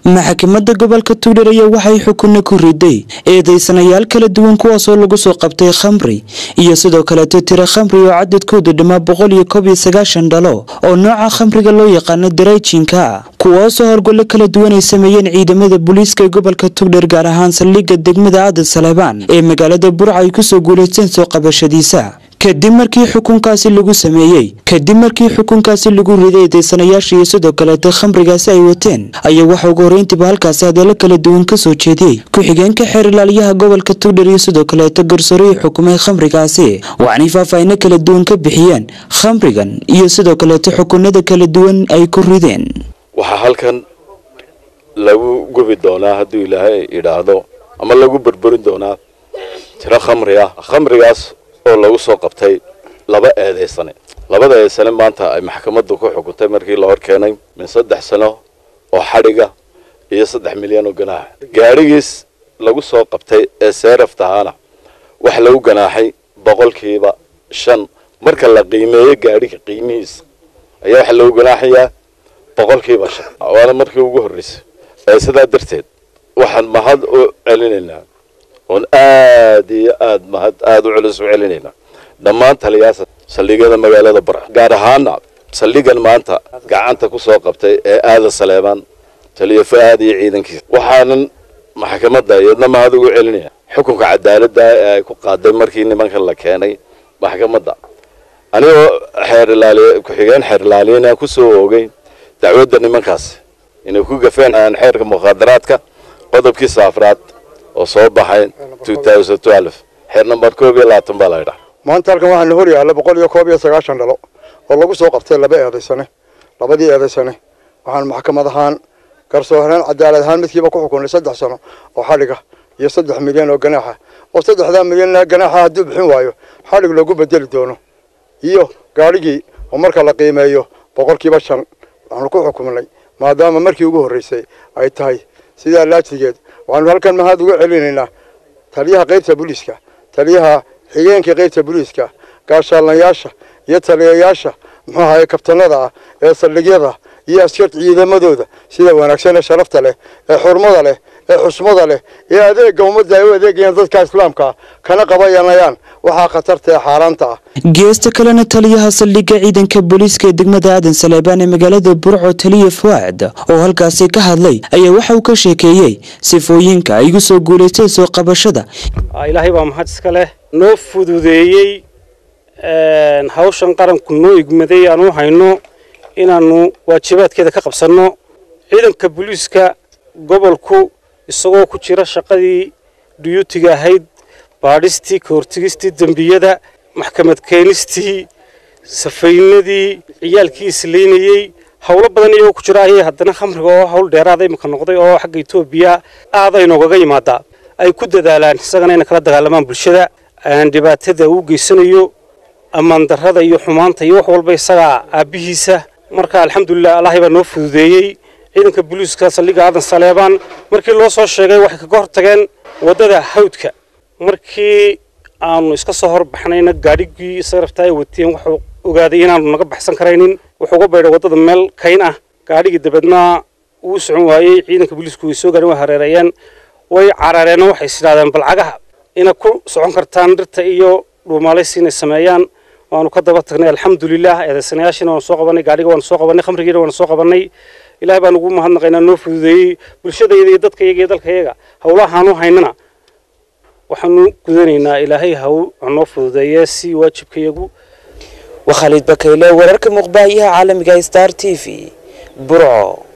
maxkamadda gobolka tuudhar ayaa waxay xukunna ku riday eedeysanayaal kala duwan kuwaasoo lagu soo qabtay khamri iyo sidoo kaleeto tiro khamri oo cadadkoodu dhammaa boqol iyo koob iyo sagaashan dhalo oo nooca khamriga loo yaqaano darayjinka kuwaasoo horgollo kala duwan ay sameeyeen ciidamada booliiska ee gobolka tugdhar gaar ahaan saldhigga degmada aadan saleebaan ee magaalada burca ay kusoo guulaysteen soo qabashadiisa kadib markii xukunkaasi lagu sameeyey kadib markii xukunkaasi lagu riday eedeysanayaasha iyo sidoo kaleeto khamrigaasi ay wateen ayaa waxa ugu horreyntiiba halkaasi hadallo kala duwan ka soo jeediyey ku-xigeenka xeer ilaaliyaha gobolka tugdhar iyo sidoo kaleeto garsoorihii xukumay khamrigaasi waxaanay faahfaahino kala duwan ka bixiyeen khamrigan iyo sidoo kaleeto xukunada kala duwan ay ku rideen waxaa halkan lagu gubi doonaa hadduu ilaahay idhaahdo ama lagu burburin doonaa tiro khamri ah khamrigaas oo lagu soo qabtay laba eedaysane labada eedaysane maanta ay maxkamaddu ku xukuntay markii la hor keenay min saddex sano oo xadhiga iyo saddex milyan oo ganaaxa gaadhigiis lagu soo qabtay ee seeraftahaana waxa lagu ganaaxay boqolkiiba shan marka la qiimeeyo gaadhiga qiimihiisa ayaa waxaa lagu ganaaxayaa boqolkiiba shan waana markii ugu horreysay ee sidaa darteed waxaan mahad u celinaynaa oon aad iyo aad mahad aada u culus u celinaynaa dhammaan taliyaasa saldhigyada magaalada barca gaar ahaana saldhigan maanta gacanta ku soo qabtay ee aadan saleebaan taliyo fa-aad iyo ciidankiisa waxaanan maxkamadda iyadna mahad ugu celinaya xukunka cadaaladda ee ay ku qaaday markii nimankan la keenay maxkamadda anigoo xeer ilaaliy ku-xigeen xeer ilaaliyana kusoo oogay dacwadda nimankaasi inay ku gafeen xeerka mukhaadaraadka qodobkiisa afraad oo soo baxay xeer namber koob iyo labaatan baa laydhaa maanta halkan waxaa na hor yaalla boqol iyo koob iyo sagaashan dhalo oo lagu soo qabtay laba eedaysane labadii eedaysane waxaan maxkamad ahaan garsooreyn cadaalad ahaan midkiiba ku xukunay saddex sano oo xadhiga iyo saddex milyan oo ganaaxa oo saddexdaa milyan ganaaxa hadduu bixin waayo xadhig loogu bedeli doono iyo gaadhigii oo marka la qiimeeyo boqolkiiba shan waxaanu ku xukumnay maadaama markii ugu horreysay ay tahay sidaa laajigeed waxaanu halkan mahad uga celinaynaa taliyaha qaybta booliiska taliyaha xigeenka qaybta booliiska gaashaalayaasha iyo taliyayaasha muxuu ahaye kabtanada ah ee saldhigyada iyo askarta ciidamadooda sida wanaagsan ee sharafta leh ee xurmada leh ee xusmada leh ee adeega ummadda ay u adeegayaan dadka islaamka ah kana qabayanayaan waxaa khatarta ee xaaraanta ah geesta kalena taliyaha saldhigga ciidanka booliiska ee degmada aadan saleebaan ee magaalada burco taliya fuaad oo halkaasi ka hadlay ayaa waxa uu ka sheekeeyey sifooyinka ay igu soo guulaysteen soo qabashada ilaahay baa mahad iska leh noo fududeeyey hawshan qaranku noo igmaday aanu hayno inaannu waajibaadkeeda ka qabsanno ciidanka booliiska gobolku isagoo ku jira shaqadii duyuutiga ahayd baadhistii ka hortegistii dembiyada maxkamad keenistii safaynadii ciyaalkii islaynayey howlo badan iyagoo ku jira ayay haddana khamriga oo hawl dheeraada imika noqday oo xagga etoobiya aad ay noogaga yimaadaa ay ku dadaalaan isagana inay kala dagaalamaan bulshada dhibaatada uu geysanayo ammaan darrada iyo xumaanta iyo wax walba isagaa aabbihiisa marka alxamdulilah allahay baa noo fududeeyey ciidanka booliiska saldhigga aadan saleebaan markii loo soo sheegay waxay kaga hor tageen waddada hawdka markii aanu iska soo horbaxnayna gaadhigii sarafta ay wateen wuxuu ogaaday inaanu naga baxsan karaynin wuxuu uga baydhay waddada meel kayn ah gaadhigii dabeedna wuu socon waayey ciidanka booliisku way soo gaadhin way hareereeyeen way carareenoo waxay is idhahdeen balcagaha inay ku socon kartaan dhirta iyo dhuumaalaysi inay sameeyaan waanu ka daba tagnay alxamdulilah eedaysanayaashiina waanu soo qabanay gaadhiga waanu soo qabanay khamrigiina waanu soo qabanay ilahay baan ugu mahadnaqaynaa noo fududeeyey bulshadayda iyo dadkayaga iyo dalkayaga howlahaanu haynana waxaanu gudanaynaa ilaahay haw noo fududeeye si waajibkayagu waa khaliid bakayle wararka muuqbaahiyaha caalamiga star t v burco